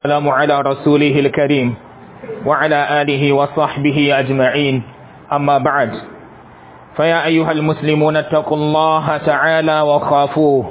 السلام على رسوله الكريم وعلى آله وصحبه أجمعين أما بعد فيا أيها المسلمون اتقوا الله تعالى وخافوه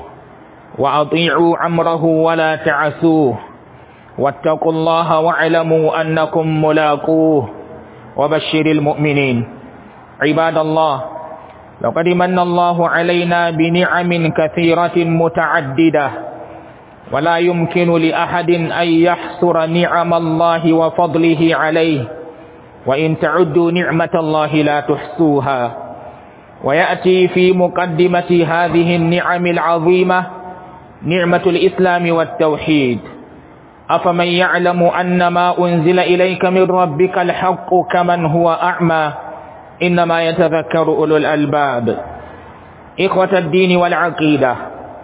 وأطيعوا أمره ولا تعسوه واتقوا الله واعلموا أنكم ملاقوه وبشر المؤمنين عباد الله لقد من الله علينا بنعم كثيرة متعددة ولا يمكن لأحد أن يحصر نعم الله وفضله عليه وإن تعدوا نعمة الله لا تحصوها ويأتي في مقدمة هذه النعم العظيمة نعمة الإسلام والتوحيد أفمن يعلم أن ما أنزل إليك من ربك الحق كمن هو أعمى إنما يتذكر أولو الألباب إخوة الدين والعقيدة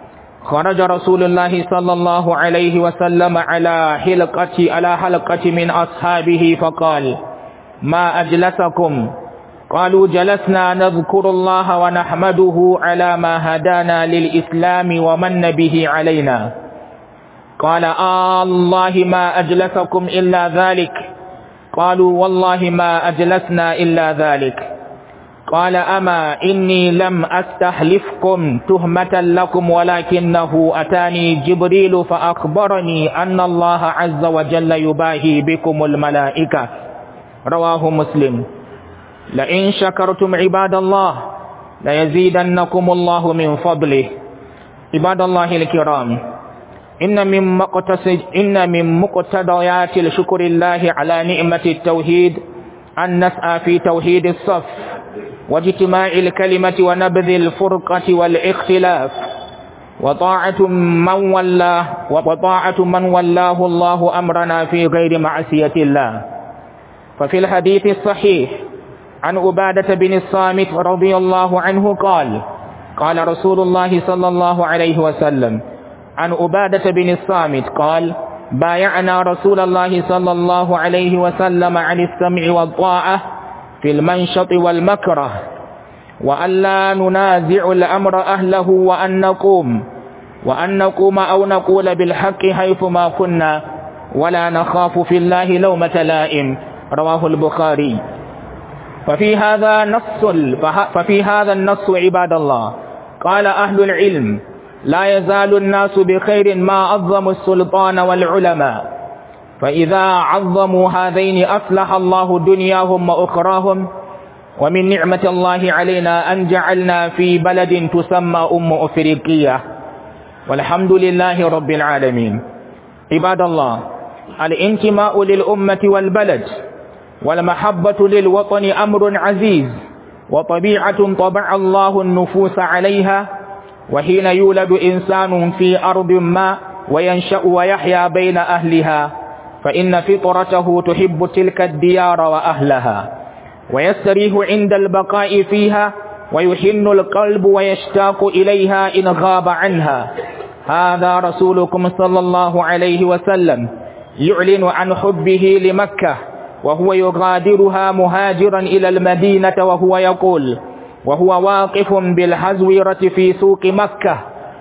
خرج رسول الله صلى الله عليه وسلم على حلقة على حلقة من أصحابه فقال ما أجلسكم قالوا جلسنا نذكر الله ونحمده على ما هدانا للإسلام ومن به علينا قال آه الله ما أجلسكم إلا ذلك قالوا والله ما أجلسنا إلا ذلك قال أما إني لم أستحلفكم تهمة لكم ولكنه أتاني جبريل فأخبرني أن الله عز وجل يباهي بكم الملائكة رواه مسلم لئن شكرتم عباد الله ليزيدنكم الله من فضله عباد الله الكرام إن من مقتصد إن من مقتضيات الشكر الله على نعمة التوحيد أن نسعى في توحيد الصف واجتماع الكلمة ونبذ الفرقة والاختلاف وطاعة من ولاه وطاعة من ولاه الله أمرنا في غير معصية الله ففي الحديث الصحيح عن عبادة بن الصامت رضي الله عنه قال قال رسول الله صلى الله عليه وسلم عن عبادة بن الصامت قال بايعنا رسول الله صلى الله عليه وسلم عن السمع والطاعة في المنشط والمكره وأن لا ننازع الأمر أهله وأن نقوم وأن نقوم أو نقول بالحق حيثما كنا ولا نخاف في الله لومة لائم رواه البخاري ففي هذا نص ففي هذا النص عباد الله قال أهل العلم لا يزال الناس بخير ما عظموا السلطان والعلماء فإذا عظموا هذين أصلح الله دنياهم وأخراهم ومن نعمة الله علينا أن جعلنا في بلد تسمى أم أفريقية والحمد لله رب العالمين عباد الله الانتماء للأمة والبلد والمحبة للوطن أمر عزيز وطبيعة طبع الله النفوس عليها وحين يولد إنسان في أرض ما وينشأ ويحيا بين أهلها فإن فطرته تحب تلك الديار وأهلها ويستريح عند البقاء فيها ويحن القلب ويشتاق إليها إن غاب عنها هذا رسولكم صلى الله عليه وسلم يعلن عن حبه لمكة وهو يغادرها مهاجرا إلى المدينة وهو يقول وهو واقف بالحزويرة في سوق مكة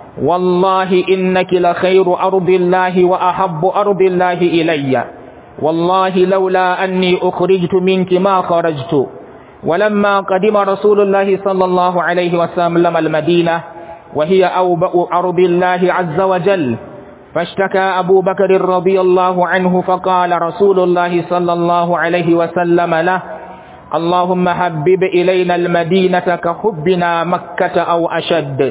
والله إنك لخير أرض الله وأحب أرض الله إلي والله لولا أني أخرجت منك ما خرجت ولما قدم رسول الله صلى الله عليه وسلم المدينة وهي أوبأ أرض الله عز وجل فاشتكى أبو بكر رضي الله عنه فقال رسول الله صلى الله عليه وسلم له اللهم حبب إلينا المدينة كحبنا مكة أو أشد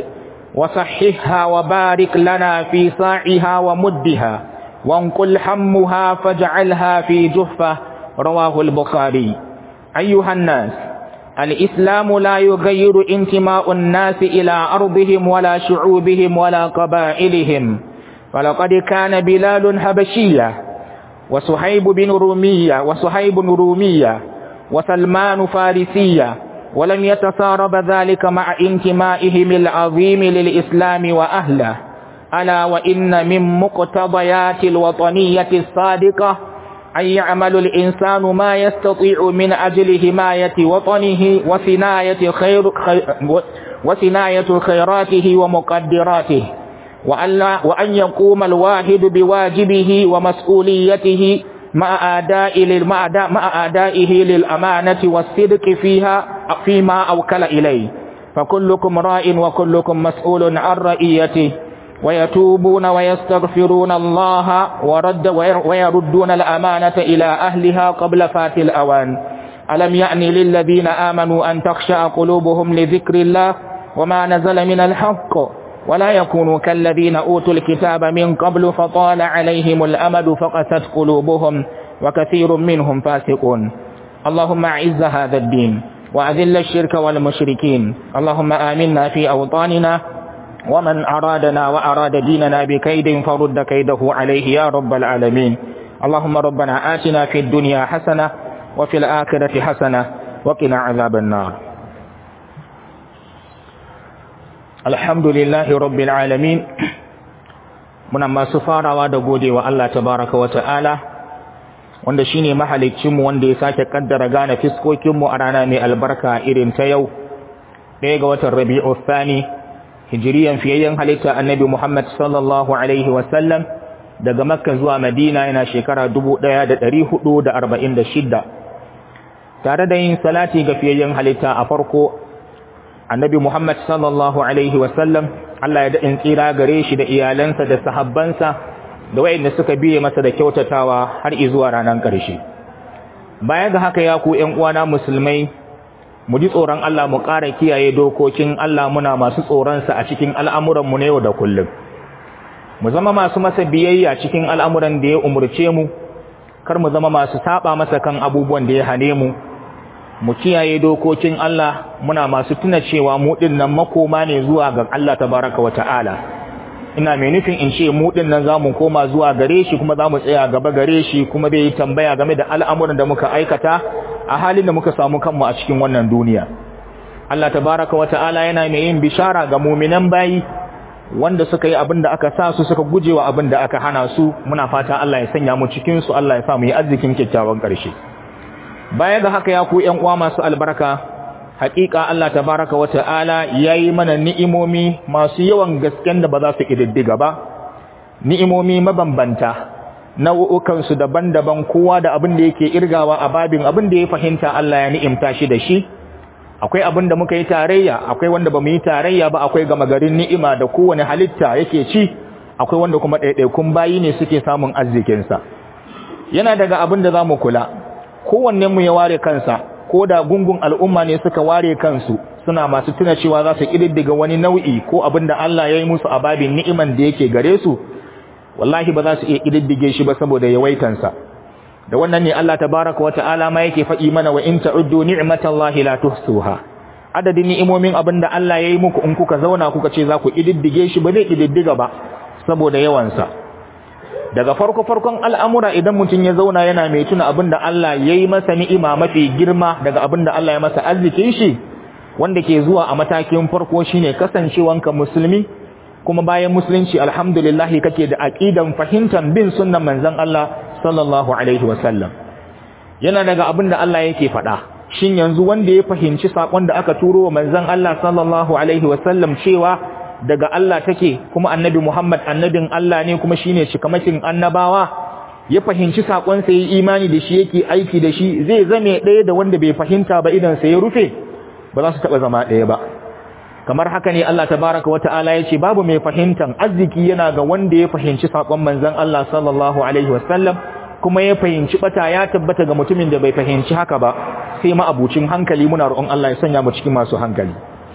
وصححها وبارك لنا في صاعها ومدها وانقل حمها فاجعلها في جفة رواه البخاري أيها الناس الإسلام لا يغير انتماء الناس إلى أرضهم ولا شعوبهم ولا قبائلهم فلقد كان بلال حبشية وصهيب بن رومية وصهيب رومية وسلمان فارسية ولم يتسارب ذلك مع انتمائهم العظيم للإسلام وأهله ألا وإن من مقتضيات الوطنية الصادقة أن يعمل الإنسان ما يستطيع من أجل حماية وطنه وصناية خير وصناية خيراته ومقدراته وأن يقوم الواحد بواجبه ومسؤوليته مع أداء مع أدائه للأمانة والصدق فيها فيما أوكل إليه فكلكم راء وكلكم مسؤول عن رئيته ويتوبون ويستغفرون الله ورد ويردون الأمانة إلى أهلها قبل فات الأوان ألم يعني للذين آمنوا أن تخشع قلوبهم لذكر الله وما نزل من الحق ولا يكونوا كالذين أوتوا الكتاب من قبل فطال عليهم الأمد فقست قلوبهم وكثير منهم فاسقون اللهم أعز هذا الدين وأذل الشرك والمشركين اللهم آمنا في أوطاننا ومن أرادنا وأراد ديننا بكيد فرد كيده عليه يا رب العالمين اللهم ربنا آتنا في الدنيا حسنة وفي الآخرة حسنة وقنا عذاب النار الحمد لله رب العالمين muna masu farawa da godewa Allah tabaraka wa ta'ala wanda shine mahaliccinmu wanda ya sake kaddara gane fiskokinmu a rana mai albarka irin ta yau ɗaya ga watan Rabi'u Thani hijiriyan fiyayyen halitta Annabi Muhammad sallallahu alaihi wa sallam daga Makka zuwa Madina yana shekara 1446 tare da yin salati ga fiyayyen halitta a farko Annabi Muhammad sallallahu alaihi wa sallam Allah ya daɗin tsira gare shi da iyalansa da sahabbansa da wayanda suka biye masa da kyautatawa har zuwa ranar ƙarshe. Baya ga haka ya ku ƴan uwana musulmai mu ji tsoron Allah mu ƙara kiyaye dokokin Allah muna masu tsoronsa a cikin al'amuran mu na yau da kullum. Mu zama masu masa biyayya cikin al'amuran da ya umurce mu, kar mu zama masu saba masa kan abubuwan da ya hane mu. mu kiyaye dokokin Allah muna masu tuna cewa mu dinnan makoma ne zuwa ga Allah tabaraka wa ta'ala ina mai nufin in ce mu dinnan zamu koma zuwa gare shi kuma zamu tsaya gaba gare shi kuma zai yi tambaya game da al'amuran da muka aikata a halin da muka samu kanmu a cikin wannan duniya Allah tabaraka wa ta'ala yana mai yin bishara ga mu'minan bayi wanda suka yi abin da aka sa su suka gujewa abin da aka hana su muna fata Allah ya sanya mu cikin su Allah ya sa mu yi arzikin kyakkyawan ƙarshe baya ga haka ya ku ƴan uwa masu albarka haƙiƙa Allah tabaraka wa ta'ala yayi mana ni'imomi masu yawan gasken da ba za su kididdiga ba ni'imomi mabambanta nau'ukan su daban-daban kowa da abin da yake irgawa a babin abin da ya fahimta Allah ya ni'imta shi da shi akwai abin da muka yi tarayya akwai wanda ba mu yi tarayya ba akwai gama garin ni'ima da kowane halitta yake ci akwai wanda kuma ɗaiɗaikun bayi ne suke samun arzikinsa yana daga abin da za mu kula kowanne mu ya ware kansa ko da gungun al'umma ne suka ware kansu suna masu tuna cewa za su kididdiga wani nau'i ko abin da Allah ya yi musu a babin ni'iman da yake gare su wallahi ba za su iya kididdige shi ba saboda yawaitansa da wannan ne Allah tabaraka wa ta'ala ma yake faɗi mana wa in ta'uddu ni'matallahi la tuhsuha adadin ni'imomin abin da Allah ya yi muku in kuka zauna kuka ce za ku kididdige shi ba zai kididdiga ba saboda yawansa daga farko-farkon al'amura idan mutum ya zauna yana mai tuna abin da Allah ya yi masa ni'ima mafi girma daga abin da Allah ya masa arzikin shi wanda ke zuwa a matakin farko shine kasancewanka musulmi kuma bayan musulunci alhamdulillah kake da aqidan fahimtar bin sunnan manzon Allah sallallahu alaihi wasallam yana daga abin da Allah yake faɗa shin yanzu wanda ya fahimci sakon da aka turo wa manzon Allah sallallahu alaihi wasallam cewa daga Allah take kuma annabi Muhammad annabin Allah ne kuma shine cikamakin annabawa ya fahimci sakon sa yi imani da shi yake aiki da shi zai zame ɗaya da wanda bai fahimta ba idan sa ya rufe ba za su taba zama ɗaya ba kamar haka ne Allah tabaraka wa ta'ala ya ce babu mai fahimtan arziki yana ga wanda ya fahimci sakon manzon Allah sallallahu alaihi wasallam kuma ya fahimci bata ya tabbata ga mutumin da bai fahimci haka ba sai ma abucin hankali muna roƙon Allah ya sanya mu cikin masu hankali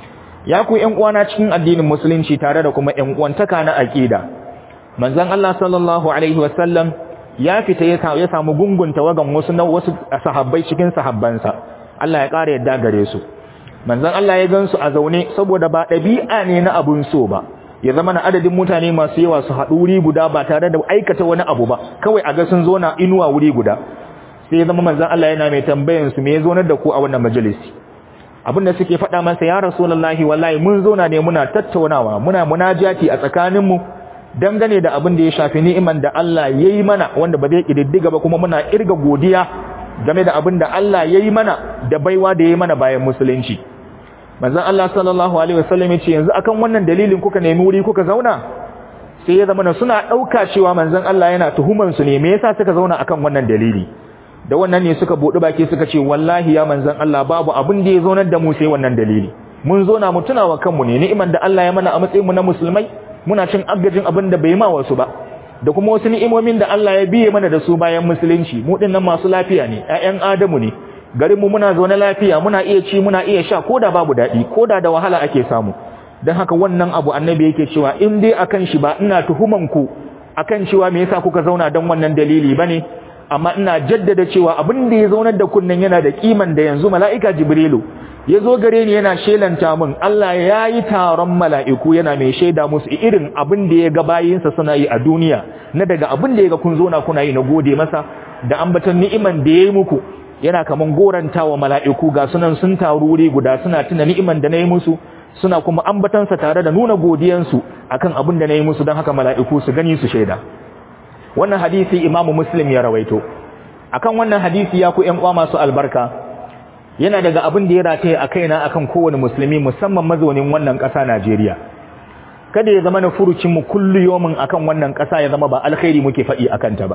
ya ku ƴan uwana cikin addinin musulunci tare da kuma ƴan uwantaka na aqida manzon Allah sallallahu alaihi wasallam ya fita ya samu gungun tawagan wasu na wasu sahabbai cikin sahabbansa Allah ya ƙara yadda gare su manzon Allah ya gansu a zaune saboda ba ɗabi'a ne na abun so ba ya zama na adadin mutane masu yawa su haɗu wuri guda ba tare da aikata wani abu ba kawai a ga sun zo na inuwa wuri guda sai ya zama manzon Allah yana mai tambayan su me ya zo da ku a wannan majalisi abinda suke faɗa masa ya rasulullahi wallahi mun zauna ne muna tattaunawa muna munajati a tsakaninmu dangane da abin da ya shafi ni'iman da Allah ya yi mana wanda ba zai ƙididdiga ba kuma muna irga godiya game da abin da Allah ya yi mana da baiwa da ya yi mana bayan musulunci manzon Allah sallallahu alaihi wasallam ya ce yanzu akan wannan dalilin kuka nemi wuri kuka zauna sai ya zama suna ɗauka cewa manzon Allah yana tuhuman su ne me yasa suka zauna akan wannan dalili da wannan ne suka buɗi baki suka ce wallahi ya manzon Allah babu abin da ya zaunar da mu sai wannan dalili mun zo na mu tunawa kanmu ne ni'iman da Allah ya mana a matsayin mu na musulmai muna cin agajin abin da bai ma wasu ba da kuma wasu ni'imomin da Allah ya biye mana da su bayan musulunci mu dinnan masu lafiya ne ƴaƴan Adamu ne garin mu muna zaune lafiya muna iya ci muna iya sha koda babu daɗi koda da wahala ake samu dan haka wannan abu annabi yake cewa in dai akan shi ba ina tuhuman ku akan cewa me yasa kuka zauna dan wannan dalili bane amma ina jaddada cewa abin da ya zaunar da kunnan yana da kiman da yanzu mala'ika jibrilu ya zo gare ni yana shelanta min Allah ya yi taron mala'iku yana mai shaida musu irin abin da ya ga bayinsa suna yi a duniya na daga abin da ya ga kun zo na kuna yi na gode masa da ambatan ni'iman da ya yi muku yana kaman goranta wa mala'iku ga sunan sun taru wuri guda suna tuna ni'iman da na yi musu suna kuma ambatansa tare da nuna godiyansu akan abin da na yi musu don haka mala'iku su gani su shaida wannan hadisi imamu muslim ya rawaito akan wannan hadisi ya ku ƴan uwa masu albarka yana daga abin da ya rataye a kaina akan kowane musulmi musamman mazaunin wannan ƙasa Najeriya kada ya zama na furucin mu kullu yomin akan wannan ƙasa ya zama ba alkhairi muke faɗi akan ta ba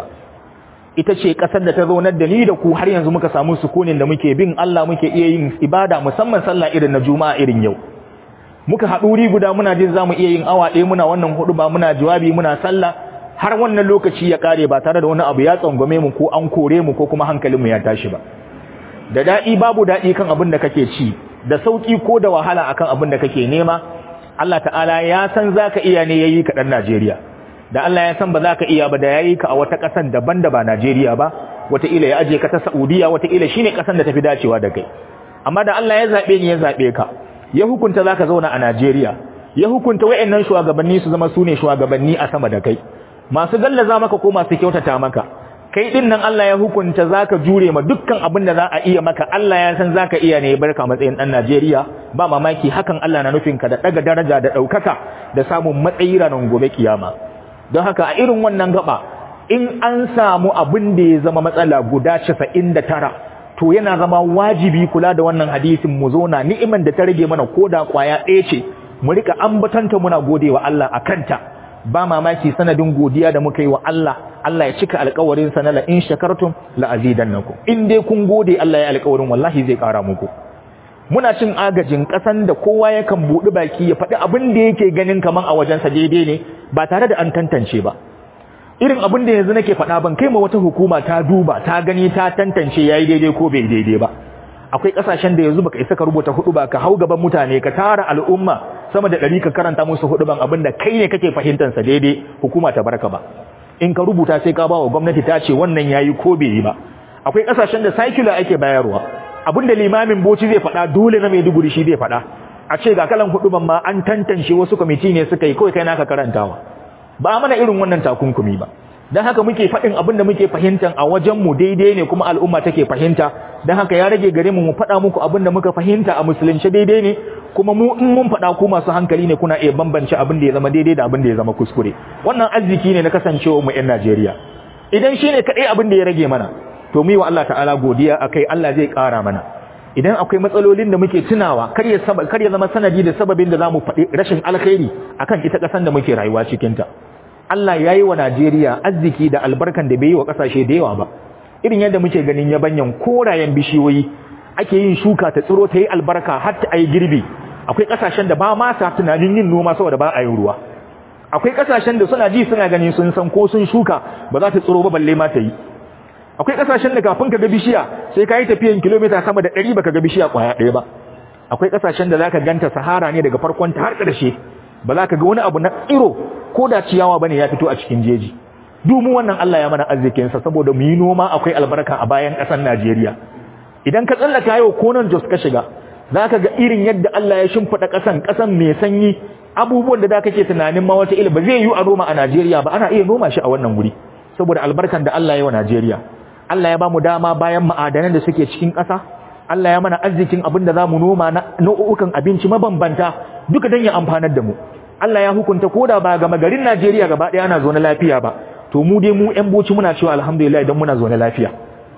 ita ce ƙasar da ta zaunar da ni da ku har yanzu muka samu sukunin da muke bin Allah muke iya yin ibada musamman sallah irin na juma'a irin yau muka haɗu wuri guda muna jin zamu iya yin awa ɗaya muna wannan hudu ba muna jawabi muna sallah har wannan lokaci ya kare ba tare da wani abu ya tsangwame mu ko an kore mu ko kuma hankalinmu ya tashi ba da daɗi babu daɗi kan abin da kake ci da sauƙi ko da wahala akan abin da kake nema Allah ta'ala ya san zaka iya ne yayi ka dan Najeriya da Allah ya san ba zaka iya ba da yayi ka a wata ƙasar daban da ba Najeriya ba wata ila ya aje ka ta Saudiya wata ila shine ƙasar da tafi dacewa da kai amma da Allah ya zabe ni ya zabe ka ya hukunta zaka zauna a Najeriya ya hukunta wayannan shugabanni su zama sune shugabanni a sama da kai masu gallaza maka ko masu kyautata maka kai din nan Allah ya hukunta zaka jure ma dukkan abin da za a iya maka Allah ya san zaka iya ne barka matsayin dan Najeriya ba mamaki hakan Allah na nufin ka da daga daraja da daukaka da samun matsayi ranar gobe kiyama don haka a irin wannan gaba in an samu abin da ya zama matsala guda 99 to yana zama wajibi kula da wannan hadisin mu zo na ni'iman da ta rage mana koda kwaya ɗaya ce mu rika ambatanta muna godewa Allah akanta ba mamaki sanadin godiya da muka yi wa Allah Allah ya cika alƙawarin sa na la in shakartum la azidannakum in dai kun gode Allah ya alƙawarin wallahi zai ƙara muku muna cin agajin ƙasan da kowa yakan buɗi baki ya faɗi abin da yake ganin kaman a wajensa daidai ne ba tare da an tantance ba irin abin da yanzu nake faɗa ban kai ma wata hukuma ta duba ta gani ta tantance yayi daidai ko bai daidai ba akwai kasashen da yanzu baka isa ka rubuta hudu ba ka hau gaban mutane ka tara al'umma sama da ɗari ka karanta musu hudu ban abin da kai ne kake fahimtar sa daidai hukuma ta barka ba in ka rubuta sai ka ba wa gwamnati ta ce wannan yayi ko bai yi ba akwai kasashen da circular ake bayarwa abin da limamin boci zai faɗa dole na Maiduguri shi zai faɗa a ce ga kalan hudu ban ma an tantance wasu kwamiti ne suka yi kawai kai naka karantawa ba mana irin wannan takunkumi ba dan haka muke faɗin abin da muke fahimtan a wajen mu daidai ne kuma al'umma take fahimta dan haka ya rage gare mu mu faɗa muku abin da muka fahimta a musulunci daidai ne kuma mu in mun faɗa ku masu hankali ne kuna iya bambance abin da ya zama daidai da abin da ya zama kuskure wannan arziki ne na kasancewa mu ƴan Najeriya idan shine kadai abin da ya rage mana to mu yi wa Allah ta'ala godiya akai Allah zai ƙara mana idan akwai matsalolin da muke tunawa kar ya kar ya zama sanadi da sababin da zamu faɗi rashin alkhairi akan ita ƙasar da muke rayuwa cikin ta Allah ya yi wa Najeriya arziki da albarkan da bai yi wa ƙasashe da yawa ba irin yadda muke ganin yabanyan korayen bishiyoyi ake yin shuka ta tsiro ta yi albarka har ta yi girbi akwai ƙasashen da ba ma sa tunanin yin noma saboda ba a yin ruwa akwai ƙasashen da suna ji suna gani sun san ko sun shuka ba za ta tsiro ba balle ma ta yi akwai ƙasashen da kafin ka ga bishiya sai ka yi tafiyan kilomita sama da ɗari baka ga bishiya ƙwaya ɗaya ba akwai ƙasashen da za ka ganta sahara ne daga farkon ta har ƙarshe ba za ka ga wani abu na tsiro ko da ciyawa bane ya fito a cikin jeji dumu wannan Allah ya mana arzikin sa saboda mu yi noma akwai albarka a bayan ƙasar Najeriya idan ka tsallaka yau ko nan Jos ka shiga zaka ga irin yadda Allah ya shimfida ƙasan ƙasan mai sanyi abubuwan da da kake tunanin ma wata ila ba zai yi a noma a Najeriya ba ana iya noma shi a wannan wuri saboda albarkan da Allah ya wa Najeriya Allah ya ba mu dama bayan ma'adanan da suke cikin ƙasa Allah ya mana arzikin abin da za mu noma na nau'ukan abinci mabambanta duka don ya amfanar da mu Allah ya hukunta koda ba ga garin Najeriya gaba ɗaya ana zaune lafiya ba to mu dai mu ƴan boci muna cewa alhamdulillah idan muna zaune lafiya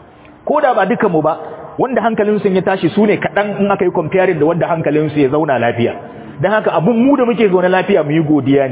koda ba dukan mu ba wanda hankalin su ya tashi su ne kaɗan in aka yi comparing da wanda hankalin su ya zauna lafiya dan haka abun mu da muke zaune lafiya mu yi godiya ne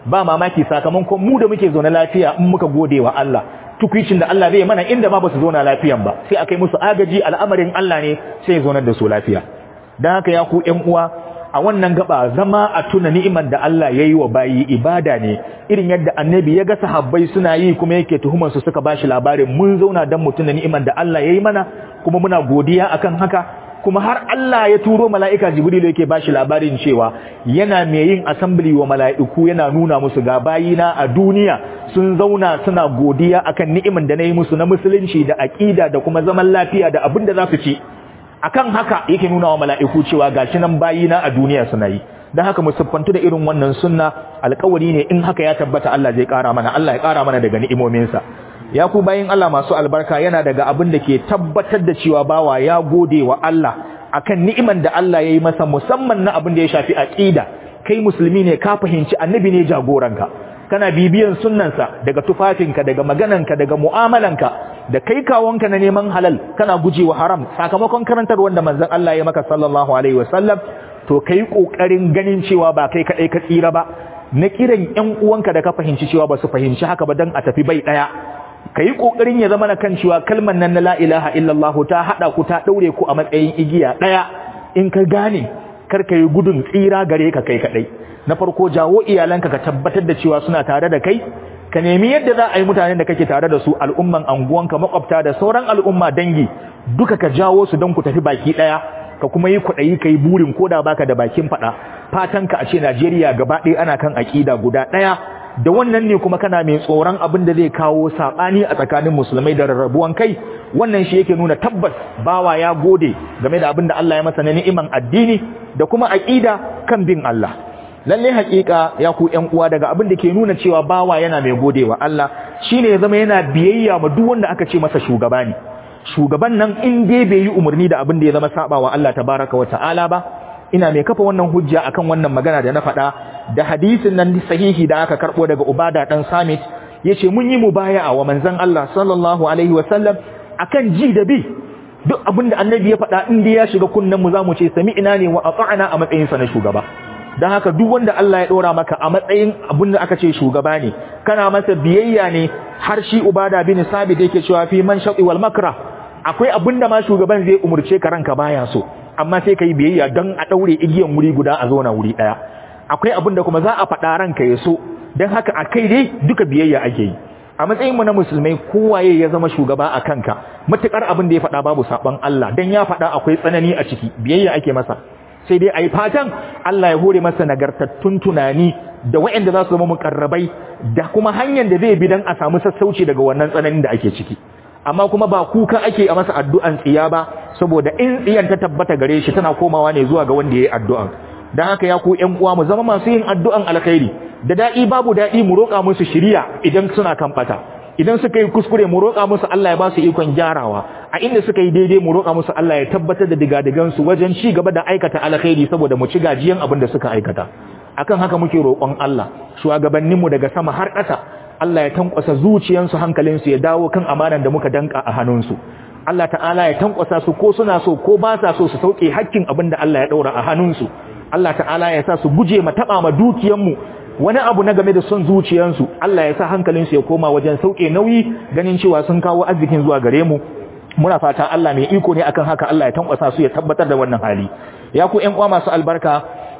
ba mamaki sakamakon mu da muke zaune lafiya in muka gode wa Allah tukwicin da Allah zai mana inda ma ba su zauna lafiyan ba sai akai musu agaji al'amarin Allah ne sai ya zaunar da su lafiya dan haka ya ku ƴan uwa a wannan gaba zama a tuna ni'imar da Allah ya yi wa bayi ibada ne irin yadda annabi ya ga sahabbai suna yi kuma yake tuhumar su suka bashi labarin mun zauna dan mutuna ni'imar da Allah ya yi mana kuma muna godiya akan haka kuma har Allah ya turo mala'ika Jibrilu yake bashi labarin cewa yana mai yin assembly wa mala'iku yana nuna musu ga bayina a duniya sun zauna suna godiya akan ni'imar da na yi musu na musulunci da aƙida da kuma zaman lafiya da abin da za su ci akan haka yake nuna wa mala'iku cewa gashi nan bayina a duniya suna yi dan haka mu siffantu da irin wannan sunna alƙawari ne in haka ya tabbata Allah zai ƙara mana Allah ya ƙara mana daga ni'imominsa ya ku bayin Allah masu albarka yana daga abin da ke tabbatar da cewa bawa ya gode wa Allah akan ni'iman da Allah ya yi masa musamman na abin da ya shafi aqida kai musulmi ne ka fahimci annabi ne jagoranka kana bibiyan sunnansa daga tufafinka daga magananka daga mu'amalanka da kai kawonka na neman halal kana gujewa haram sakamakon karantar wanda manzon Allah ya maka sallallahu alaihi wasallam to kai kokarin ganin cewa ba kai kadai ka tsira ba na kiran ƴan uwanka da ka fahimci cewa ba su fahimci haka ba dan a tafi bai daya kai kokarin ya zama na kan cewa kalmar nan na la ilaha illallah ta hada ku ta daure ku a matsayin igiya daya in ka gane kar ka yi gudun tsira gare ka kai kadai na farko jawo iyalanka ka tabbatar da cewa suna tare da kai ka nemi yadda za a yi mutanen da kake tare da su al'umman anguwanka makwabta da sauran al'umma dangi duka ka jawo su don ku tafi baki daya ka kuma yi kwaɗayi ka yi burin koda baka da bakin faɗa fatan ka a ce Najeriya gaba ɗaya ana kan aƙida guda ɗaya da wannan ne kuma kana mai tsoron abin da zai kawo saɓani a tsakanin musulmai da rarrabuwan kai wannan shi yake nuna tabbas bawa ya gode game da abin da Allah ya masa na ni'iman addini da kuma aƙida kan bin Allah lalle haƙiƙa ya ku ƴan uwa daga abin da ke nuna cewa bawa yana mai godewa Allah shine ya zama yana biyayya ma duk wanda aka ce masa shugaba ne shugaban nan in dai bai yi umarni da abin da ya zama sabawa Allah tabaraka wa ta'ala ba ina mai kafa wannan hujja akan wannan magana da na faɗa da hadisin nan sahihi da aka karɓo daga Ubada dan Samit yace mun yi mubaya'a wa manzon Allah sallallahu alaihi wa sallam akan ji da bi duk abin da annabi ya faɗa in dai ya shiga kunnen mu zamu ce sami'ina ne wa ata'na a matsayin sa na shugaba dan haka duk wanda Allah ya dora maka a matsayin abin da aka ce shugaba ne kana masa biyayya ne har shi Ubada bin Sabit yake cewa fi man shaqi wal makra akwai abin da ma shugaban zai umurce ka ranka baya so amma sai ka yi biyayya don a ɗaure igiyan wuri guda a zauna wuri ɗaya akwai abin da kuma za a faɗa ranka ya so don haka a kai dai duka biyayya ake yi a matsayinmu na musulmai kowaye ya zama shugaba a kanka matuƙar abin da ya faɗa babu saɓon Allah don ya faɗa akwai tsanani a ciki biyayya ake masa sai dai a yi fatan Allah ya hore masa nagartattun tunani da waɗanda za su zama muƙarrabai da kuma hanyar da zai bi don a samu sassauci daga wannan tsananin da ake ciki amma kuma ba kuka ake a masa addu'an tsiya ba saboda in tsiyan ta tabbata gare shi tana komawa ne zuwa ga wanda yayi addu'an dan haka ya ku ƴan uwa mu zama masu yin addu'an alkhairi da dadi babu dadi mu roƙa musu shiriya idan suna kan fata idan suka yi kuskure mu roƙa musu Allah ya ba su ikon gyarawa a inda suka yi daidai mu roƙa musu Allah ya tabbatar da digadigan su wajen ci gaba da aikata alkhairi saboda mu ci gajiyan abin da suka aikata akan haka muke roƙon Allah shugabanninmu daga sama har ƙasa Allah ya tankwasa zuciyansu hankalinsu ya dawo kan amanan da muka danka a hannunsu Allah ta'ala ya tankwasa su ko suna so ko ba sa so su sauke hakkin abin da Allah ya daura a hannunsu Allah ta'ala ya sa su guje ma taba ma dukiyanmu wani abu na game da son zuciyansu Allah ya sa hankalinsu ya koma wajen sauke nauyi ganin cewa sun kawo arzikin zuwa gare mu muna fata Allah mai iko ne akan haka Allah ya tankwasa su ya tabbatar da wannan hali ya ku ƴan uwa masu albarka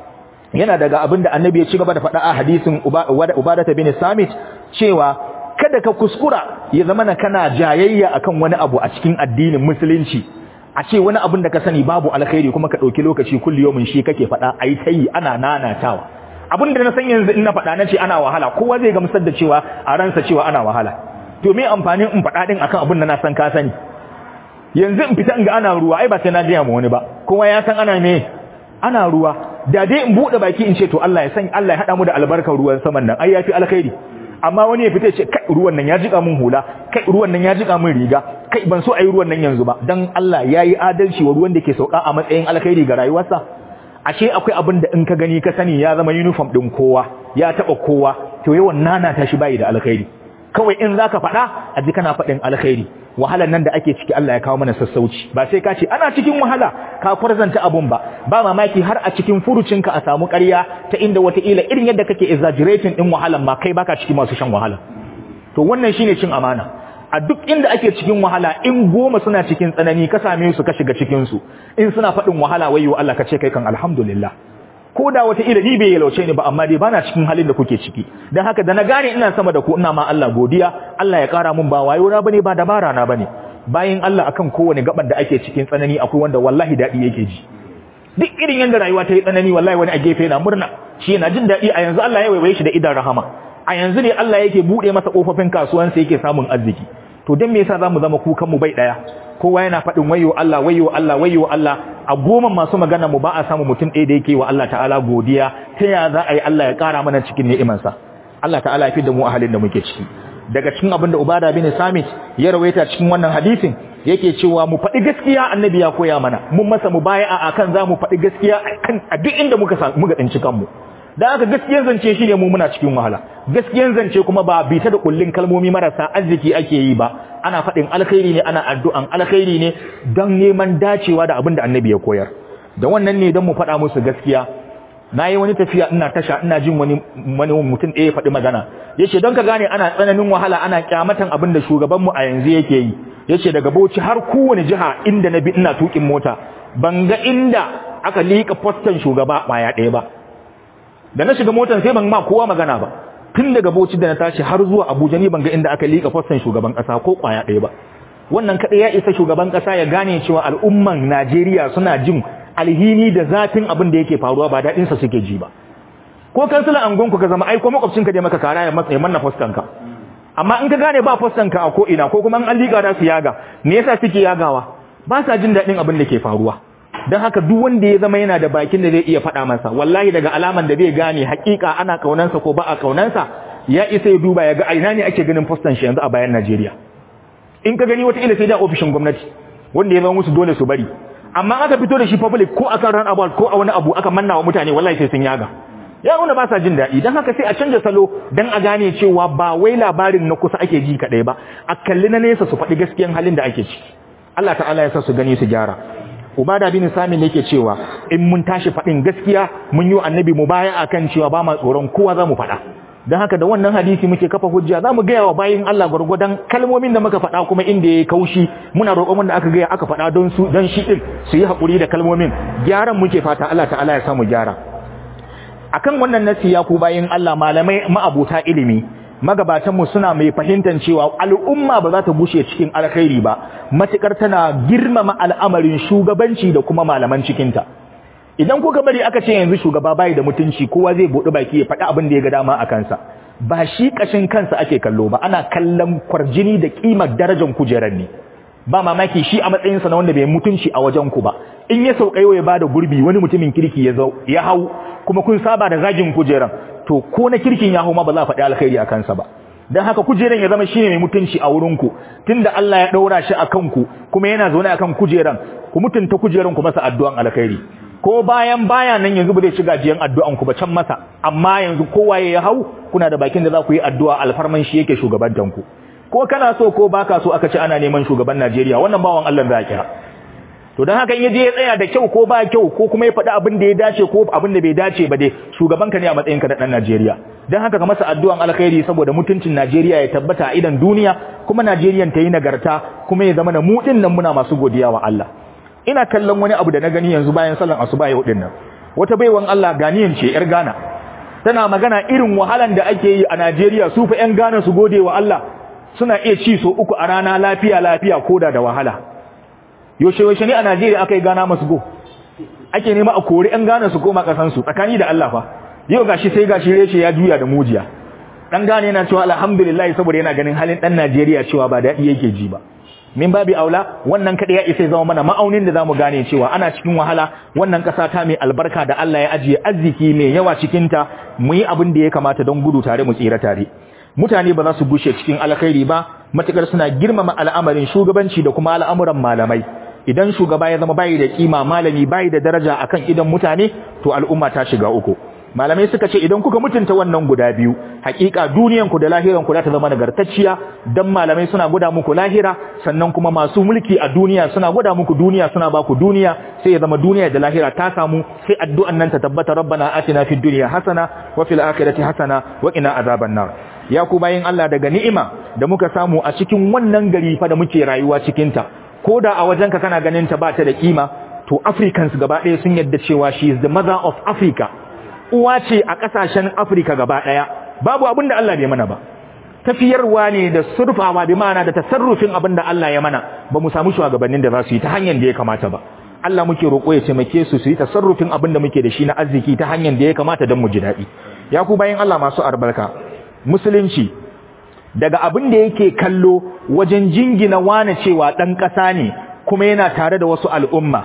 yana daga abin da annabi ya ci gaba da faɗa a hadisin ubadata bin samit cewa kada ka kuskura ya zama na kana jayayya akan wani abu a cikin addinin musulunci a ce wani abin da ka sani babu alkhairi kuma ka ɗauki lokaci kulli yomin shi kake faɗa a yi ta yi ana nanatawa abin da na san yanzu in na faɗa na ce ana wahala kowa zai gamsar da cewa a ransa cewa ana wahala to me amfanin in faɗa ɗin akan abin da na san ka sani yanzu in fita in ga ana ruwa ai ba sai na gaya ma wani ba kowa ya san ana me ana ruwa da dai in bude baki in ce to Allah ya san Allah ya hada mu da albarkar ruwan saman nan ai yafi alkhairi amma wani ya fita ce kai ruwan nan ya jika mun hula kai ruwan nan ya jika mun riga kai ban so ayi ruwan nan yanzu ba dan Allah yayi adalci wa ruwan da ke sauka a matsayin alkhairi ga rayuwarsa ashe akwai abin da in ka gani ka sani ya zama uniform din kowa ya taba kowa to yawan nana ta shi bai da alkhairi kawai in zaka faɗa a ji kana faɗin alkhairi wahalar nan da ake ciki Allah ya kawo mana sassauci ba sai ka ce ana cikin wahala ka kwarzanta abun ba ba mamaki har a cikin furucinka a samu ƙarya ta inda wataƙila irin yadda kake exaggerating din wahalan ma kai baka ciki masu shan wahala to wannan shine cin amana a duk inda ake cikin wahala in goma suna cikin tsanani ka same su ka shiga cikin su in suna faɗin wahala wayyo Allah ka ce kai kan alhamdulillah ko da wata ila ni bai yalauce ni ba amma dai bana cikin halin da kuke ciki dan haka da na gane ina sama da ku ina ma Allah godiya Allah ya kara mun ba wayo na bane ba dabara na bane bayin Allah akan kowane gaban da ake cikin tsanani akwai wanda wallahi dadi yake ji duk irin yanda rayuwa ta yi tsanani wallahi wani a gefe yana murna shi yana jin dadi a yanzu Allah ya waiwaye shi da idan rahama a yanzu ne Allah yake bude masa kofofin kasuwansa yake samun arziki to dan me yasa zamu zama kukan mu bai daya kowa yana faɗin wayo Allah wayo Allah wayo Allah a goma masu magana mu ba a samu mutum ɗaya da yake wa Allah ta'ala godiya ta ya za a yi Allah ya ƙara mana cikin ni'imansa Allah ta'ala ya fi da mu a halin da muke ciki daga cikin abin da Ubada bin Samit ya rawaita cikin wannan hadisin yake cewa mu faɗi gaskiya annabi ya koya mana mun masa mu baya a akan za mu faɗi gaskiya a duk inda muka muka tsinci kanmu da haka gaskiyan zance shi ne mu muna cikin wahala gaskiyan zance kuma ba bita da kullun kalmomi marasa arziki ake yi ba ana faɗin alkhairi ne ana addu'an alkhairi ne don neman dacewa da abin da annabi ya koyar da wannan ne don mu faɗa musu gaskiya na yi wani tafiya ina tasha ina jin wani wani mutum ɗaya faɗi magana ya ce don ka gane ana tsananin wahala ana kyamatan abin da shugabanmu a yanzu yake yi ya ce daga bauchi har kowane jiha inda na bi ina tuƙin mota ban ga inda aka liƙa fostan shugaba ɓaya ɗaya ba da na shiga motan sai ban ma kowa magana ba tun daga Bauchi da na tashi har zuwa Abuja ni ban ga inda aka lika fassan shugaban kasa ko kwaya ɗaya ba wannan kadai ya isa shugaban kasa ya gane cewa al'umman Najeriya suna jin alhini da zafin abin da yake faruwa ba daɗin sa suke ji ba ko kansila angon ku ka zama ai ko makwabcinka da maka kara ya matsa ya manna fassan ka amma in ka gane ba fassan ka a ko ina ko kuma an lika da su yaga me yasa suke yagawa ba sa jin daɗin abin da ke faruwa don haka duk wanda ya zama yana da bakin da zai iya faɗa masa wallahi daga alaman da zai gane hakika ana kaunansa ko ba a kaunansa ya isa ya duba ya ga aina ne ake ganin fostan shi yanzu a bayan Najeriya in ka gani wata ila sai da ofishin gwamnati wanda ya zama musu dole su bari amma aka fito da shi public ko akan ran abu ko a wani abu aka manna wa mutane wallahi sai sun yaga ya nuna ba sa jin daɗi don haka sai a canja salo don a gane cewa ba wai labarin na kusa ake ji kaɗai ba a kalli na nesa su faɗi gaskiyan halin da ake ciki Allah ta'ala ya sa su gani su gyara Ubada bin Sami ne yake cewa in mun tashi faɗin gaskiya mun yi annabi mu baya akan cewa ba ma tsoron kowa za mu faɗa. Don haka da wannan hadisi muke kafa hujja za mu gaya wa bayin Allah gwargwadon kalmomin da muka faɗa kuma inda ya kaushi muna roƙon wanda aka gaya aka faɗa don su don shi ɗin su yi haƙuri da kalmomin gyaran muke fata Allah ta'ala ya samu gyara. Akan wannan nasi ya ku bayin Allah malamai ma'abuta ilimi magabatanmu suna mai fahimtar cewa al'umma ba za ta bushe cikin alkhairi ba matukar tana girmama al'amarin shugabanci da kuma malaman cikinta idan kuka bari aka ce yanzu shugaba bai da mutunci kowa zai buɗe baki ya faɗi abin da ya ga dama a kansa ba shi ƙashin kansa ake kallo ba ana kallon kwarjini da ƙimar darajar kujerar ne ba mamaki shi a matsayinsa na wanda bai mutunci a wajen ku ba in ya sauka yau ya bada gurbi wani mutumin kirki ya zo ya hau kuma kun saba da zagin kujeran to ko na kirkin ya hau ma ba za a faɗi alkhairi a kansa ba dan haka kujeran ya zama shine mai mutunci a wurin ku tunda Allah ya daura shi akan ku kuma yana zaune akan kujeran ku mutunta kujeran ku masa addu'an alkhairi ko bayan baya nan yanzu ba zai shiga jiyan addu'an ku ba can masa amma yanzu kowa ya hau kuna da bakin da za ku yi addu'a alfarman shi yake shugabantan ku ko kana so ko baka so aka ce ana neman shugaban Najeriya wannan bawan Allah za kira to dan haka in yaje ya tsaya da kyau ko ba kyau ko kuma ya faɗi abin da ya dace ko abin da bai dace ba dai shugaban ka ne a matsayin ka da dan Najeriya dan haka ka masa addu'an alkhairi saboda mutuncin Najeriya ya tabbata a idan duniya kuma Najeriyan ta yi nagarta kuma ya zama na mu din nan muna masu godiya wa Allah ina kallon wani abu da na gani yanzu bayan sallan asuba yau din nan wata baiwan Allah ganiyan ce yar Ghana tana magana irin wahalan da ake yi a Najeriya su fa yan Ghana su gode wa Allah suna iya ci so uku a rana lafiya lafiya koda da wahala yaushe yaushe ne a Najeriya aka yi gana masu go ake nema a kori yan gana su koma kasan su tsakani da Allah fa yau gashi sai gashi reshe ya juya da mujiya dan gane yana cewa alhamdulillah saboda yana ganin halin dan Najeriya cewa ba dadi yake ji ba min babi aula wannan kada ya isa zama mana ma'aunin da zamu gane cewa ana cikin wahala wannan kasa ta mai albarka da Allah ya ajiye arziki mai yawa cikin ta mu yi abin da ya kamata don gudu tare mu tsira tare mutane ba za su gushe cikin alkhairi ba matukar suna girmama al'amarin shugabanci da kuma al'amuran malamai idan shugaba ya zama bayi da kima malami bayi da daraja akan idan mutane to al'umma ta shiga uku malamai suka ce idan kuka mutunta wannan guda biyu hakika duniyan ku da lahiran ku za ta zama nagartacciya dan malamai suna gwada muku lahira sannan kuma masu mulki a duniya suna gwada muku duniya suna ba ku duniya sai ya zama duniya da lahira ta samu sai addu'an nan ta tabbata rabbana atina fid dunya hasana wa fil akhirati hasana wa qina azaban nar ya ku bayin Allah daga ni'ima da muka samu a cikin wannan gari fa da muke rayuwa cikin ta koda a wajenka kana ganin ta ba ta da kima to Africans gaba ɗaya sun yadda cewa she is the mother of Africa uwa ce a ƙasashen Afrika gaba ɗaya babu abin da Allah bai mana ba tafiyarwa ne da surfawa bi ma'ana da tasarrufin abin da Allah ya mana ba mu samu shugabannin da za su yi ta hanyar da ya kamata ba Allah muke roƙo ya taimake su su yi tasarrufin abin da muke da shi na arziki ta hanyar da ya kamata don mu ji daɗi ya ku bayan Allah masu albarka musulunci daga abin da yake kallo wajen jingina wane cewa ɗan ƙasa ne kuma yana tare da wasu al'umma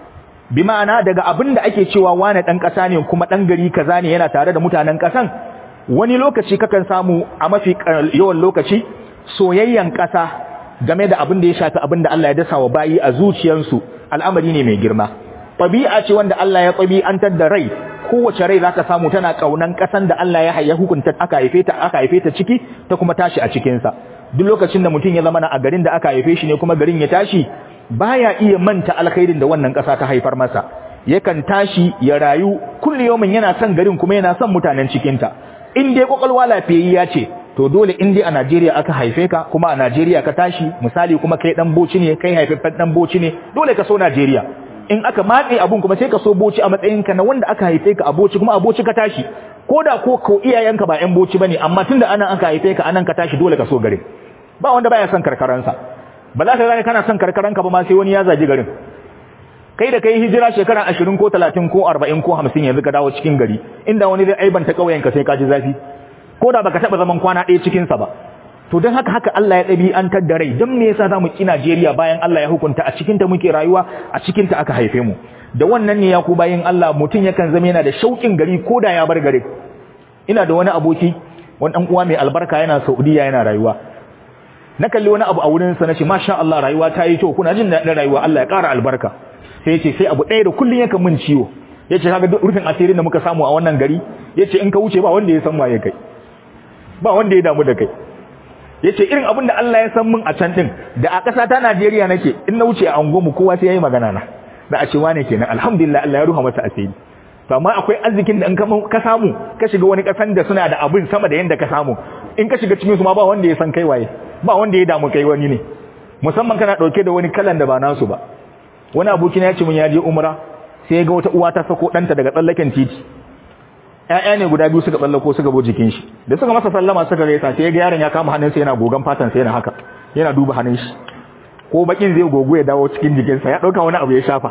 bi ma'ana daga abin da ake cewa wane ɗan ƙasa ne kuma ɗan gari kaza ne yana tare da mutanen ƙasan wani lokaci kakan samu a mafi yawan lokaci soyayyan ƙasa game da abin da ya shafi abin da Allah ya dasa wa bayi a zuciyarsu al'amari ne mai girma ɗabi'a ce wanda Allah ya ɗabi'antar da rai kowace rai zaka samu tana ƙaunan ƙasan da Allah ya ya hukunta aka haife ta aka haife ta ciki ta kuma tashi a cikinsa duk lokacin da mutum ya zama na a garin da aka haife shi ne kuma garin ya tashi baya iya manta alkhairin da wannan ƙasa ta haifar masa yakan tashi ya rayu kullu yawmin yana son garin kuma yana son mutanen cikin ta in dai kokolwa lafiyayya ce to dole in dai a Najeriya aka haife ka kuma a Najeriya ka tashi misali kuma kai dan boci ne kai haifaffen dan boci ne dole ka so Najeriya in aka matse abun kuma sai ka so boci a matsayin ka na wanda aka haife ka a boci kuma a boci ka tashi koda ko ko iyayenka ba ƴan boci bane amma tunda anan aka haife ka anan ka tashi dole ka so garin ba wanda baya son karkaransa ba za ka gane kana son karkaranka ba ma sai wani ya zagi garin kai da kai hijira shekara 20 ko 30 ko 40 ko 50 yanzu ka dawo cikin gari inda wani zai aibanta kauyenka sai ka ji zafi ko da baka taba zaman kwana ɗaya cikin sa ba to don haka haka Allah ya ɗabi'antar da rai don me yasa zamu ki Najeriya bayan Allah ya hukunta a cikin ta muke rayuwa a cikin ta aka haife mu da wannan ne ya ku bayan Allah mutum yakan zama yana da shauƙin gari ko da ya bar gari ina da wani aboki wani dan uwa mai albarka yana Saudiya yana rayuwa na kalli wani abu a wurin sa nace masha Allah rayuwa ta yi kyau kuna jin daɗin rayuwa Allah ya ƙara albarka sai yace sai abu ɗaya da kullun yakan min ciwo yace kaga rufin asirin da muka samu a wannan gari yace in ka wuce ba wanda ya san waye kai ba wanda ya damu da kai yace irin abin da Allah ya san min a can din da a ƙasa ta Najeriya nake in na wuce a angonmu kowa sai yayi magana na da a ce wane kenan alhamdulillah Allah ya ruha masa asiri to amma akwai arzikin da in ka samu ka shiga wani ƙasan da suna da abin sama da yanda ka samu in ka shiga cikin su ma ba wanda ya san kai waye ba wanda ya damu kai wani ne musamman kana dauke da wani kalan da ba nasu ba wani aboki na ya ce mun ya je umra sai ya ga wata uwa ta sako danta daga tsallaken titi ƴaƴa ne guda biyu suka tsallako suka bo jikin shi da suka masa sallama suka gaisa sai ya ga yaron ya kama hannunsa yana gogan fatan sa yana haka yana duba hannun shi ko bakin zai gogo ya dawo cikin jikinsa ya dauka wani abu ya shafa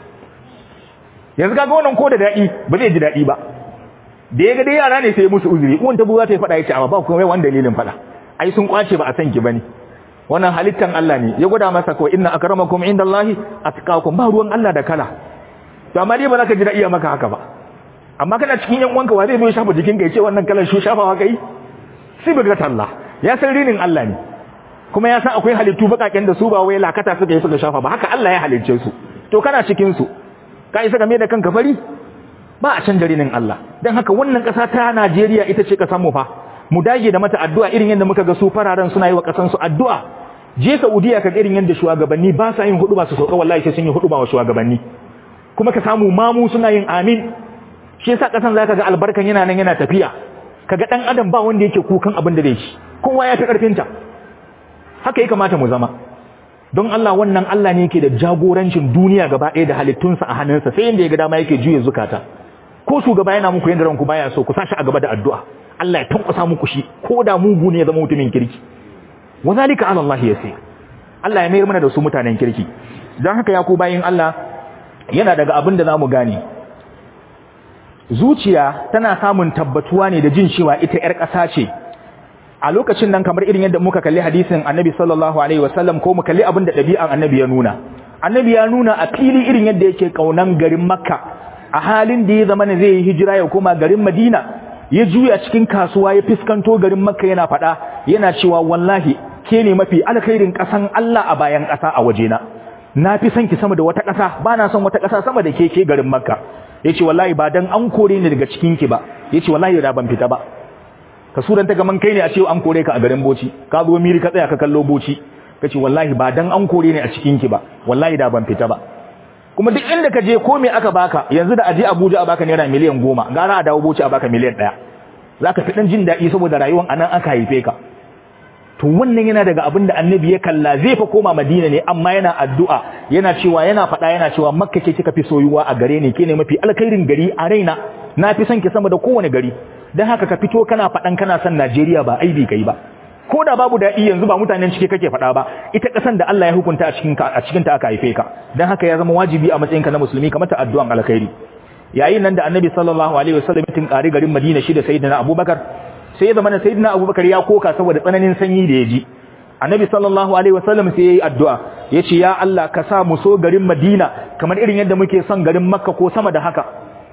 yanzu kaga wannan ko da dadi ba zai ji dadi ba da ya ga dai yara ne sai musu uzuri uwan ta buza ta fada yace amma ba kuma wani dalilin fada ai sun kwace ba a san ki bane wannan halittan Allah ne ya gwada masa ko inna akramakum indallahi atqakum ba ruwan Allah da kala to amma dai ba za ka ji dadi maka haka ba amma kana cikin yan uwanka wa zai zo ya shafa jikin ka yace wannan kalan shu shafawa kai sai bi Allah ya san rinin Allah ne kuma ya san akwai halittu bakaken da su ba wai lakata suka yi suka shafa ba haka Allah ya halicce su to kana cikin su ka isa game da kanka fari ba a canja rinin Allah dan haka wannan kasa ta Najeriya ita ce kasan mu fa mu dage da mata addu'a irin yadda muka ga su fararen suna yi wa kasan su addu'a je Saudiya ka irin yadda shugabanni ba sa yin hudu ba su sauka wallahi sai sun yi hudu ba wa shugabanni kuma ka samu mamu suna yin amin shi yasa kasan zaka ga albarkan yana nan yana tafiya kaga dan adam ba wanda yake kukan abin da zai ci kowa ya fi karfin ta haka ya kamata mu zama don Allah wannan Allah ne yake da jagorancin duniya gaba ɗaya da halittunsa a hannunsa sai yanda ya ga dama yake juye zukata ko shugaba yana muku yanda ranku baya so ku sashi a gaba da addu'a Allah ya tankwasa muku shi ko da mugu ne ya zama mutumin kirki wa zalika ala Allah yasir Allah ya mayar mana da su mutanen kirki dan haka ya ku bayin Allah yana daga abin da zamu gane zuciya tana samun tabbatuwa ne da jin cewa ita ƴar ƙasa ce a lokacin nan kamar irin yadda muka kalli hadisin annabi sallallahu alaihi wasallam ko mu kalli abin da ɗabi'an annabi ya nuna annabi ya nuna a fili irin yadda yake kaunan garin makka a halin da ya zama ne zai yi hijira ya koma garin madina ya juya cikin kasuwa ya fiskanto garin makka yana faɗa yana cewa wallahi ke ne mafi alkhairin ƙasan allah a bayan ƙasa a wajena na fi son ki sama da wata ƙasa ba na son wata ƙasa sama da ke ke garin makka yace wallahi ba dan an kore ni daga cikin ki ba yace wallahi da ban fita ba ka suran ta gaman kai ne a ce an kore ka a garin Bauchi ka zo miri ka tsaya ka kallo Bauchi kace wallahi ba dan an kore ni a cikin ki ba wallahi da ban fita ba kuma duk inda ka je ko me aka baka yanzu da aje Abuja a baka naira miliyan goma gara a dawo Bauchi a baka miliyan ɗaya zaka fi dan jin daɗi saboda rayuwar anan aka haife ka to wannan yana daga abin da annabi ya kalla zai fa koma madina ne amma yana addu'a yana cewa yana faɗa yana cewa makka ce kika fi soyuwa a gare ni ke ne mafi alkhairin gari a raina na fi son ki sama da kowane gari don haka ka fito kana faɗan kana son najeriya ba aibi kai ba ko da babu daɗi yanzu ba mutanen cike kake faɗa ba ita ƙasan da Allah ya hukunta a cikin a cikin ta aka haife ka don haka ya zama wajibi a matsayinka na musulmi ka mata addu'an alkhairi yayin nan da annabi sallallahu alaihi wasallam tun ƙari garin madina shi da sayyidina abubakar sai ya zama na sayyidina abubakar ya koka saboda tsananin sanyi da ya ji annabi sallallahu alaihi wasallam sai yayi addu'a yace ya Allah ka sa mu so garin Madina kamar irin yadda muke son garin Makka ko sama da haka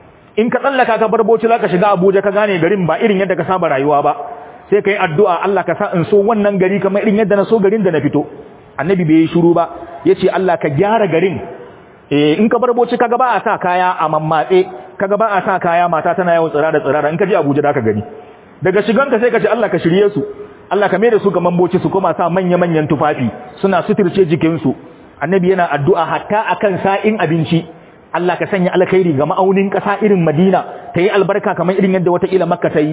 in ka tsallaka ka bar Bauchi zaka shiga Abuja ka gane garin ba irin yadda ka saba rayuwa ba sai kai addu'a Allah ka sa in so wannan gari kamar irin yadda na so garin da na fito annabi bai yi shiru ba yace Allah ka gyara garin eh in ka bar Bauchi kaga ba a sa kaya a mammatse kaga ba a sa kaya mata tana yawan tsira da tsirara in ka je Abuja zaka gani daga shiganka sai ka ce Allah ka shirye su Allah ka mai da su ga mamboci su kuma sa manya-manyan tufafi suna suturce jikinsu annabi yana addu'a hatta akan sa'in abinci Allah ka sanya alkhairi ga ma'aunin ƙasa irin Madina ta yi albarka kamar irin yadda wata ila Makka ta yi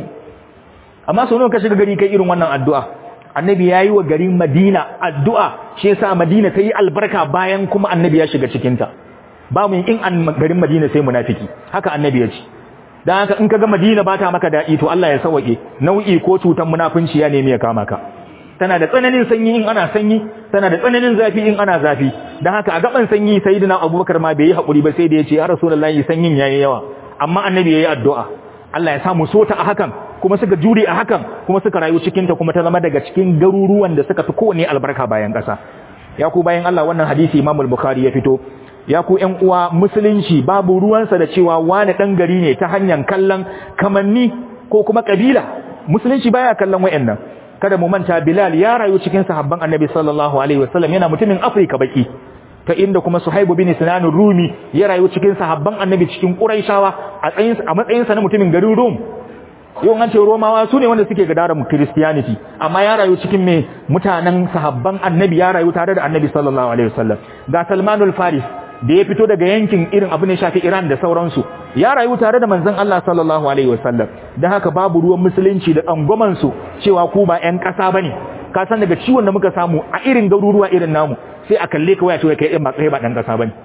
amma sau nawa ka shiga gari kai irin wannan addu'a annabi ya yi wa garin Madina addu'a shi yasa Madina ta yi albarka bayan kuma annabi ya shiga cikinta ba mu in an garin Madina sai munafiki haka annabi ya ce dan haka in kaga Madina ba ta maka dadi to Allah ya sauke nau'i ko cutan munafunci ya nemi ya kama ka tana da tsananin sanyi in ana sanyi tana da tsananin zafi in ana zafi dan haka a gaban sanyi sayyidina Abubakar ma bai yi hakuri ba sai da yace ya Rasulullahi sanyin yayi yawa amma annabi yayi addu'a Allah ya sa mu sota a hakan kuma suka jure a hakan kuma suka rayu cikin ta kuma ta zama daga cikin garuruwan da suka fi kowanne albarka bayan ƙasa ya ku bayan Allah wannan hadisi Imam al-Bukhari ya fito ya ku ƴan uwa musulunci babu ruwansa da cewa wani ɗan gari ne ta hanyar kallon kamanni ko kuma ƙabila musulunci baya kallon wayannan kada mu manta Bilal ya rayu cikin sahabban Annabi sallallahu alaihi wasallam yana mutumin Afrika baki ta inda kuma Suhaibu bin Sinan Rumi ya rayu cikin sahabban Annabi cikin Quraishawa a tsayin a matsayin sa na mutumin garin Rum yau an ce Romawa su ne wanda suke gadaran Christianity amma ya rayu cikin me mutanen sahabban Annabi ya rayu tare da Annabi sallallahu alaihi wasallam ga Salmanul Faris da ya fito daga yankin irin abin da shafi Iran da sauransu ya rayu tare da manzon Allah sallallahu alaihi wasallam dan haka babu ruwan musulunci da angoman su cewa ku ba ƴan ƙasa bane ka san daga ciwon da muka samu a irin garuruwa irin namu sai a kalle ka waya cewa kai ba kai ba ɗan ƙasa bane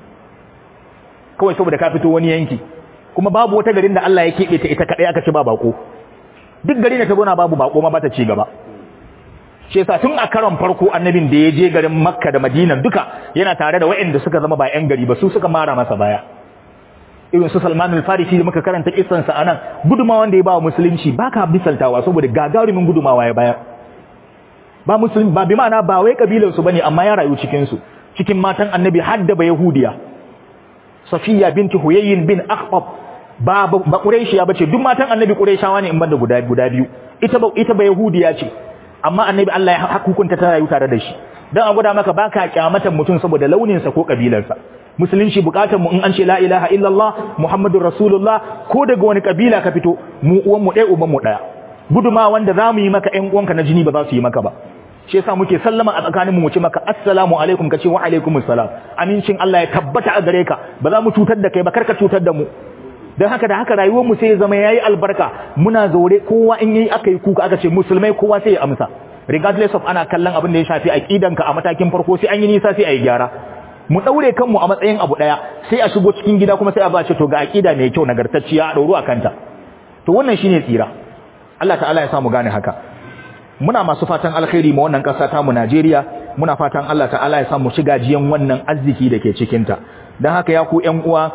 kawai saboda ka fito wani yanki kuma babu wata garin da Allah ya keɓe ta ita kadai aka ci ba bako duk garin da ta gona babu bako ma ba ta ci gaba shi yasa tun a karon farko annabin da ya je garin makka da madina duka yana tare da waɗanda suka zama ba yan gari ba su suka mara masa baya irin su salman al-farisi da muka karanta kissan sa anan gudumawa da ya ba wa musulunci baka bisaltawa saboda gagarumin gudumawa ya bayar ba musulmi ba bi ma'ana ba wai kabilar su bane amma ya rayu cikin su cikin matan annabi hadda ba yahudiya safiya binti huyayyin bin akhbab ba ba quraishiya bace duk matan annabi quraishawa ne in banda guda guda biyu ita ba ita ba yahudiya ce amma annabi Allah ya hukunta ta rayu tare da shi dan a gwada maka baka kyamatan mutum saboda launin sa ko kabilarsa musulunci bukatar mu in an ce la ilaha illallah muhammadur rasulullah ko daga wani kabila ka fito mu uwan mu ɗaya uban mu ɗaya guduma wanda zamu yi maka ƴan uwanka na jini ba za su yi maka ba shi yasa muke sallama a tsakaninmu mu ce maka assalamu alaikum kace wa alaikumus salam amincin Allah ya tabbata a gare ka ba za mu cutar da kai ba karka cutar da mu don haka da haka rayuwar mu sai ya zama yayi albarka muna zaure kowa in yayi aka yi kuka aka ce musulmai kowa sai ya amsa regardless of ana kallon abin da ya shafi aqidanka a matakin farko sai an yi nisa sai a yi gyara mu daure kanmu a matsayin abu daya sai a shigo cikin gida kuma sai a ba ce to ga aqida mai kyau nagartacciya a dauru akanta to wannan shine tsira Allah ta'ala ya samu gane haka muna masu fatan alkhairi ma wannan kasa ta mu Najeriya muna fatan Allah ta'ala ya samu shiga jiyan wannan arziki da ke cikin ta dan haka ya ku ƴan uwa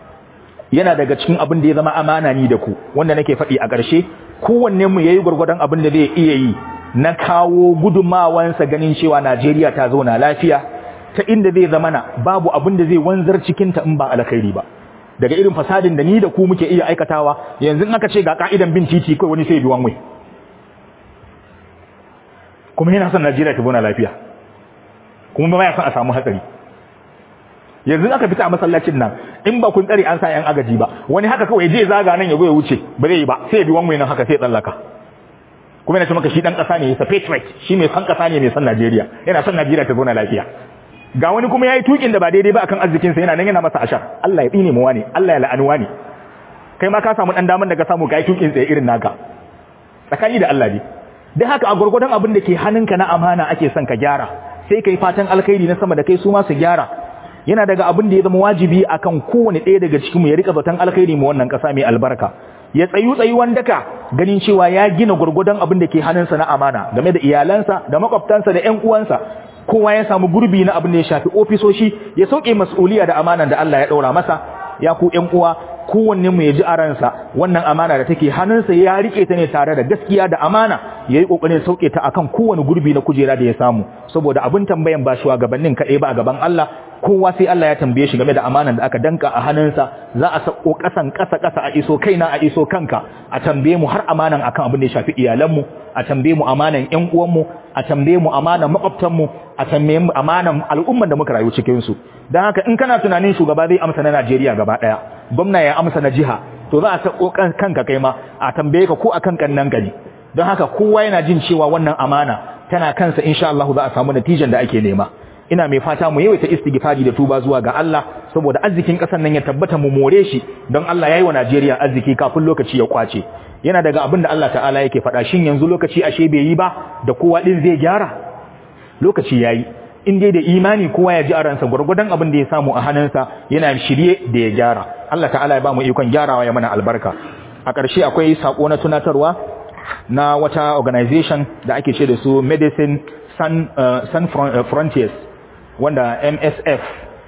yana daga cikin abin da ya zama amana ni da ku wanda nake faɗi a ƙarshe kowanne mu yayi gurgurdan abin da zai iya yi na kawo gudumawansa ganin cewa Najeriya ta zauna lafiya ta inda zai zama na babu abin da zai wanzar cikin ta in ba alkhairi ba daga irin fasadin da ni da ku muke iya aikatawa yanzu in aka ce ga ka'idan bin titi kai wani sai biwan wai kuma yana son Najeriya ta zauna lafiya kuma ba ya son a samu hatsari yanzu aka fita a masallacin nan in ba kun tsare an sa yan agaji ba wani haka kawai je zaga nan ya go ya wuce ba zai yi ba sai ya bi wani nan haka sai ya tsallaka kuma yana ce maka shi dan kasa ne ya patriot shi mai san kasa ne mai san Najeriya yana son Najeriya ta zauna lafiya ga wani kuma yayi tukin da ba daidai ba akan arzikin sa yana nan yana masa ashar Allah ya tsine mu wani Allah ya la'anu wani kai ma ka samu dan daman da ka samu kai tukin tsaye irin naka tsakani da Allah ne dan haka a gurgurdan abin da ke hannunka na amana ake son ka gyara sai kai fatan alkhairi na sama da kai su ma su gyara yana daga abin da ya zama wajibi akan kowane ɗaya daga cikin mu ya rika zaton alkhairi mu wannan ƙasa mai albarka ya tsayu tsayuwan daka ganin cewa ya gina gurgudan abin da ke hannunsa na amana game da iyalansa da makwabtansa da ƴan uwansa kowa ya samu gurbi na abin da ya shafi ofisoshi ya sauke mas'uliya da amanan da Allah ya ɗaura masa ya ku ƴan uwa kowanne mu ya ji a ransa wannan amana da take hannunsa ya rike ta ne tare da gaskiya da amana yayi kokarin sauke ta akan kowane gurbi na kujera da ya samu saboda abin tambayan ba shugabannin kaɗai ba a gaban Allah kowa sai Allah ya tambaye shi game da amanan da aka danka a hannunsa za a sako kasan kasa kasa a iso kaina a iso kanka a tambaye mu har amanan akan abin da ya shafi iyalanmu a tambaye mu amanan ƴan uwanmu a tambaye mu amanan makwabtanmu a tambaye mu amanan al'umman da muka rayu cikin su dan haka in kana tunanin shugaba zai amsa na Najeriya gaba daya gwamna ya amsa na jiha to za a sako kanka kai ma a tambaye ka ko akan kannan gani don haka kowa yana jin cewa wannan amana tana kansa insha Allah za a samu natijan da ake nema ina mai fata mu yawaita istighfari da tuba zuwa ga Allah saboda arzikin kasar nan ya tabbata mu more shi don Allah yayi wa Najeriya arziki kafin lokaci ya kwace yana daga abin da Allah ta'ala yake faɗa shin yanzu lokaci ashe bai yi ba da kowa din zai gyara lokaci yayi in dai da imani kowa ya ji a ransa gurgurdan abin da ya samu a hannunsa yana shirye da ya gyara Allah ta'ala ya ba mu ikon gyarawa ya mana albarka a ƙarshe akwai sako na tunatarwa na wata organization da ake ce da su Medicine Sun, uh, Sun Frontiers wanda MSF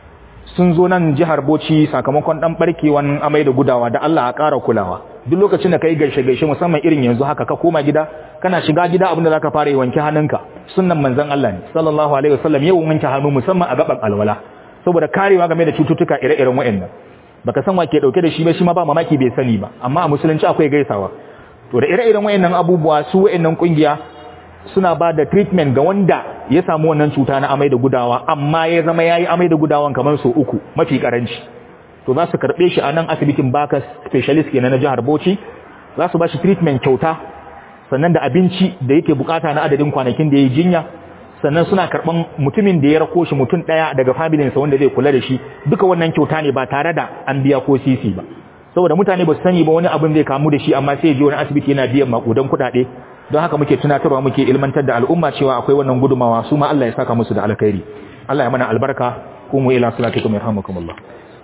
sun zo nan jihar Bauchi sakamakon dan barkewan amai da gudawa da Allah a ƙara kulawa duk lokacin da kai gaishe gaishe musamman irin yanzu haka ka koma gida kana shiga gida abin da zaka fara yi wanke hannunka sunnan manzon Allah ne sallallahu alaihi wasallam yau wanke hannu musamman a gaban alwala saboda karewa game da cututtuka ire-iren waɗannan baka san wa ke dauke da shi ba shi ma ba mamaki bai sani ba amma a musulunci akwai gaisawa to da ire-iren waɗannan abubuwa su waɗannan kungiya suna ba da treatment ga wanda ya samu wannan cuta na amai da gudawa amma ya zama yayi amai da gudawan kamar so uku mafi karanci to za su karbe shi a nan asibitin Bakas specialist kenan na jihar Bauchi za su ba shi treatment kyauta sannan da abinci da yake bukata na adadin kwanakin da yayi jinya sannan suna karban mutumin da ya rako shi mutum daya daga familin sa wanda zai kula da shi duka wannan kyauta ne ba tare da an biya ko sisi ba saboda mutane ba su sani ba wani abin zai kamu da shi amma sai ya je wani asibiti yana biyan makudan kuɗaɗe don haka muke tunatarwa muke ilmantar da al'umma cewa akwai wannan gudumawa su ma Allah ya saka musu da alkhairi Allah ya mana albarka kuma ila salatikum yarhamukumullah